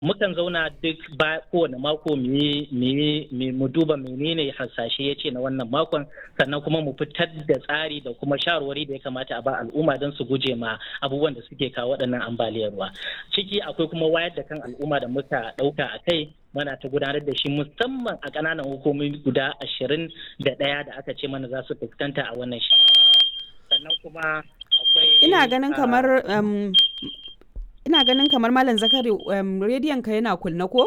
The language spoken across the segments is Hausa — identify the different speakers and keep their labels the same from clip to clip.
Speaker 1: mukan zauna duk ba kowane mako mu duba menene hasashe ya ce na wannan makon sannan kuma mu fitar da tsari da kuma shawarwari da ya kamata a ba al'umma don su guje ma abubuwan da suke kawo waɗannan ambaliyar ruwa ciki akwai kuma wayar da kan al'umma da muka ɗauka a kai mana ta gudanar da shi musamman a ƙananan hukumomi guda ashirin da ɗaya da aka ce mana za su fuskanta a wannan shi sannan kuma akwai
Speaker 2: ina ganin kamar um, ina ganin kamar malam zakari um, rediyon ka yana kunna ko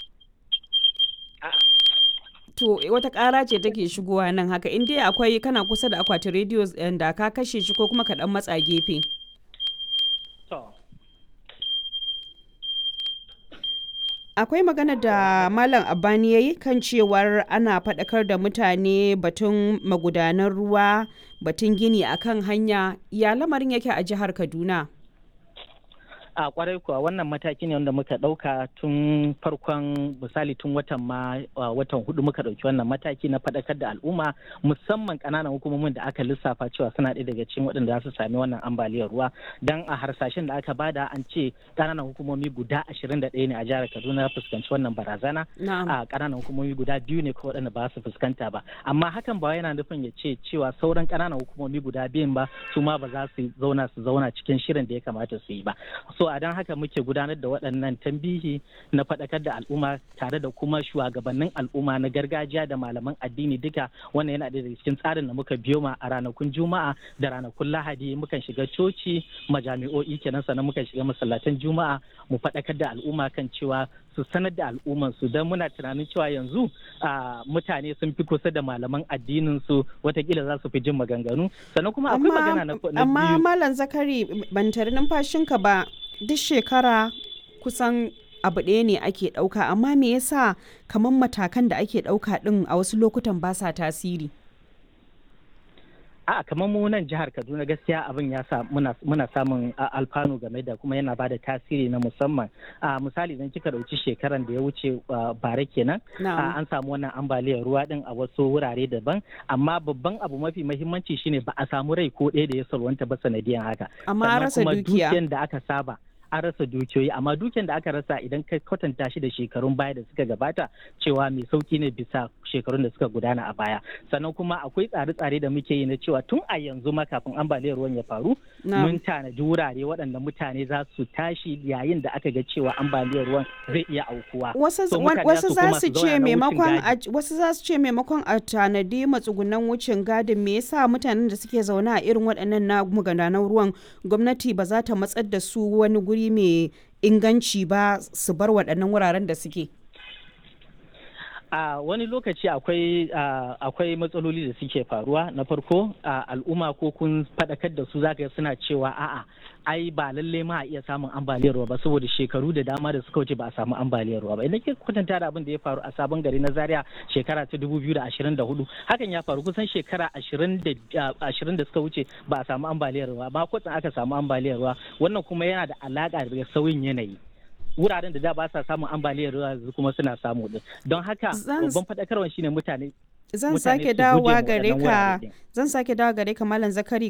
Speaker 2: to wata ƙara ce take shigowa nan haka in dai akwai kana kusa da akwatin rediyo da ka kashe shi ko kuma ka dan matsa gefe akwai magana da malam abani ya yi kan cewar ana faɗakar da mutane batun magudanan ruwa batun gini akan hanya ya lamarin yake a jihar kaduna
Speaker 1: a kwarai kuwa wannan mataki ne wanda muka ɗauka tun farkon misali tun watan ma watan hudu muka ɗauki wannan mataki na faɗakar da al'umma musamman ƙananan hukumomin da aka lissafa cewa suna ɗaya daga cikin waɗanda za su sami wannan ambaliyar ruwa dan a harsashen da aka bada an ce ƙananan hukumomi guda ashirin da ɗaya ne a jihar kaduna fuskanci wannan barazana a ƙananan hukumomi guda biyu ne ko waɗanda ba su fuskanta ba amma hakan ba yana nufin ya ce cewa sauran ƙananan hukumomi guda biyun ba su ma ba za su zauna su zauna cikin shirin da ya kamata su yi ba so a don haka muke gudanar da waɗannan tambihi na faɗakar da al'umma tare da kuma shugabannin al'umma na gargajiya da malaman addini duka wannan yana da cikin tsarin da muka biyo ma a ranakun juma'a da ranakun lahadi mukan shiga coci majami'o'i kenan sannan mukan shiga masallatan juma'a mu faɗakar da al'umma kan cewa su sanar da al'umman su don muna tunanin cewa yanzu mutane sun fi kusa da malaman addinin su watakila za su fi jin maganganu sannan kuma akwai magana na biyu
Speaker 2: amma malam zakari ban tare numfashinka ba duk shekara kusan abu ɗaya ne ake ɗauka amma me yasa kamar matakan da ake ɗauka ɗin a wasu lokutan ba sa tasiri
Speaker 1: a kamar mu nan jihar kaduna gaskiya abin ya sa muna, muna samun alfanu game da kuma yana bada tasiri na musamman a misali idan kika dauki shekaran da ya wuce bare kenan an samu wannan ambaliyar ruwa din a wasu wurare daban amma babban abu mafi mahimmanci shine ba a samu rai ko ɗaya da ya salwanta ba sanadiyan haka
Speaker 2: amma rasa dukiya
Speaker 1: da aka saba an rasa dukiyoyi amma dukiyar da aka rasa idan ka kwatanta shi da shekarun baya da suka gabata cewa mai sauki ne bisa shekarun da suka gudana a baya sannan kuma akwai tsare-tsare da muke yi na cewa tun a yanzu ma kafin ambaliyar ruwan ya faru mun tanadi wurare waɗanda mutane za su tashi yayin da aka ga cewa ambaliyar ruwan zai iya aukuwa
Speaker 2: wasu za su ce maimakon wasu za su ce maimakon a tanadi matsugunan wucin gadin me yasa mutanen da suke zaune a irin waɗannan na magudanan ruwan gwamnati ba za ta matsar da su wani guri mai inganci ba su bar waɗannan wuraren da suke
Speaker 1: a wani lokaci akwai akwai matsaloli da suke faruwa na farko al'umma ko kun faɗakar da su zaka suna cewa a'a ai ba lalle ma a iya samun ambaliyar ruwa ba saboda shekaru da dama da suka wuce ba a samu ambaliyar ruwa ba idan ke kwatanta da abin da ya faru a sabon gari na zaria shekara ta dubu biyu da ashirin da hudu hakan ya faru kusan shekara ashirin da suka wuce ba a samu ambaliyar ruwa ba kwatsan aka samu ambaliyar ruwa wannan kuma yana da alaƙa da sauyin yanayi wuraren da da ba sa samun ambaliyar ruwa kuma suna samu din don haka babban faɗakarwa shine mutane
Speaker 2: zan sake dawowa gare ka zan sake dawowa gare ka malam zakari